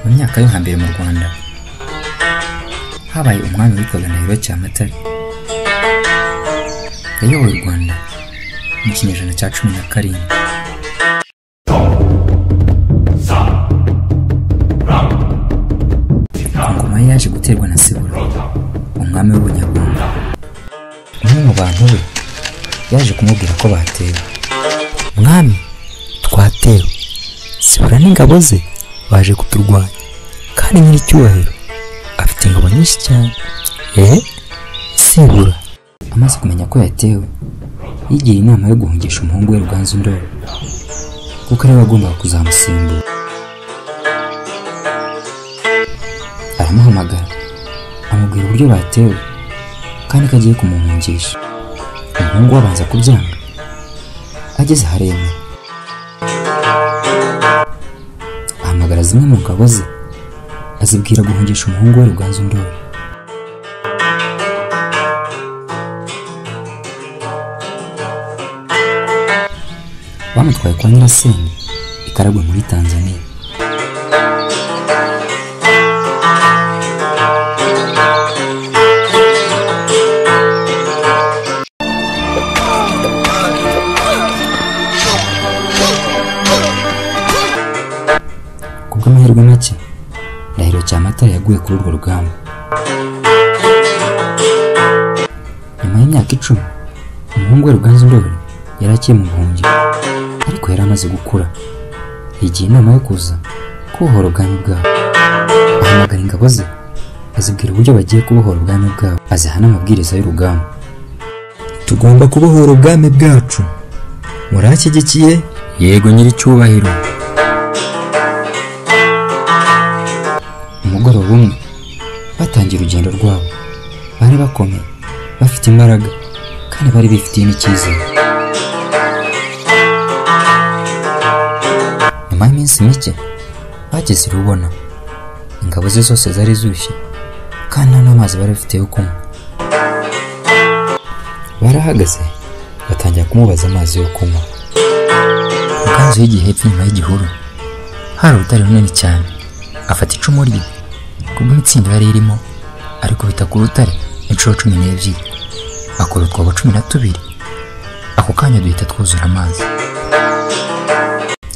myaka yo hambere mu rwanda habaye umwami witwaga ndahiro cyamatare yayoboye u rwanda mu kinyejana cya cumi na karindwi ingoma ye yaje guterwa na sibura umwami w'ubunyarwanda umwe mu bantu be yaje kumubwira ko batewe mwami twatewe sibura n'ingabo ze baje kuturwanya kandi nyiricyubahiro afite ingabo nyinshi cyane eee sibura amaze kumenya ko yatewe yigira inama yo guhungisha umuhungu we ruganzu ndori kuko ariwe wagombaga kuzamusimbura aramuhamagara amubwira uburyo batewe kandi ko agiye kumuhungisha umuhungu we abanza kubyanga ageze aharemera ahamagara zimwe mu ngabo ze azibwira guhungisha umuhungu we ruganzu ndori bamutwaye kwa nyirasenge i karagwe muri tanzania ku bw'amahirwe make ndahiro cyamatare yaguye kuri urwo rugamba nyuma y'imyaka icumi umuhungu we ruganzu ndori yari agiye mu buhungiro ariko yari amaze gukura yigiye inama yo kuza kubohora ubwami bwabo ahamagara ingabo ze azibwira uburyo bagiye kubohora ubwami bwabo aziha n'amabwiriza y'urugamba tugomba kubohora ubwami bwacu murashyigikiye yego nyiricyubahiro umugoroba umwe batangiye urugendo rwabo bari bakomeye bafite imbaraga kandi bari bifitiye n'icyizere nyuma y'iminsi mike bageze i rubona ingabo ze zose zari zushye kandi nta n'amazi bari bafite yo kunywa barahagaze batangira kumubaza amazi yo kunywa ruganzu y'igihe hepfo inyuma y'igihuru hari urutare runini cyane afata icumu rye kubwo imitsindo yari irimo arikubita ku rutare inshuro cumi n'ebyiri akora utwobo cumi na tubiri ako kanya duhita twuzura amazi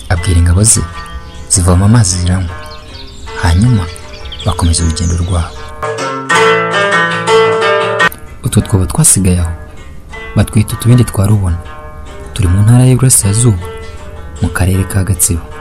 abwira ingabo ze zivoma amazi ziranywa hanyuma bakomeza urugendo rwabo utwo twobo twasigaye aho batwita utubindi twa rubona turi mu ntara y'iburasirazuba mu karere ka gatsibo